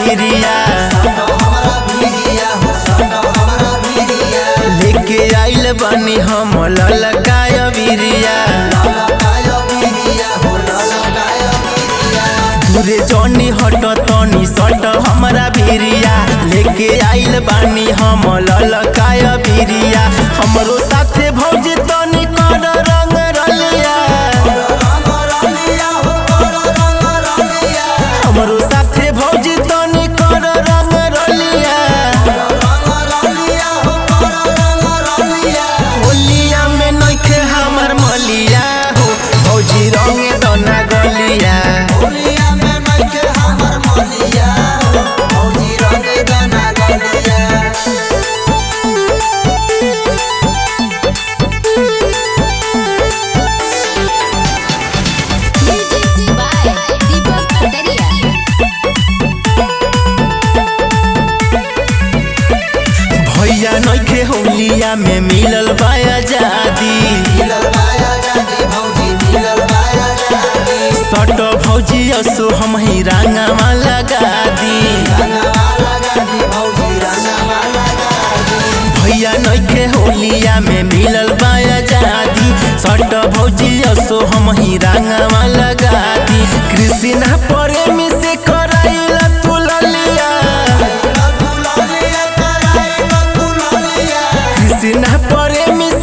भिरिया हमरा भिरिया हो सटो हमरा भिरिया लेके आइल बनी हम ललकाय भिरिया ललकाय भिरिया हो ललकाय भिरिया दूरे जनी हट तनी सट हमरा भिरिया लेके आइल बानी हम ललकाय भिरिया हमरो साथे भौज तनी कर रंग रलिया रंग रलिया हो कर रंग रलिया हमरो साथे भौज तनी कर रंग रलिया रंग रलिया हो कर रंग रलिया होलिया में नइखे हमर मलिया हो भौजी रंगे दना गलिया होलिया में नइखे हमर मलिया भौजी रंगे दाना गलिया Music by Deepak Pataria. भैया नइखे होलिया में मिलल बा आजादी मिलल बाया जादी भौजी मिलल बाया जादी सट भौजी असो हम ही रंगवा लगा दी रंगवा लगा दी भौजी रंगवा लगा दी भैया नइखे होलिया में मिलल बा आजादी सट भौजी असो हम ही रंगवा लगा दी कृष्णा प्रेमी से कराइल तू ललिया ललिया कराई ललिया कृष्णा प्रेमी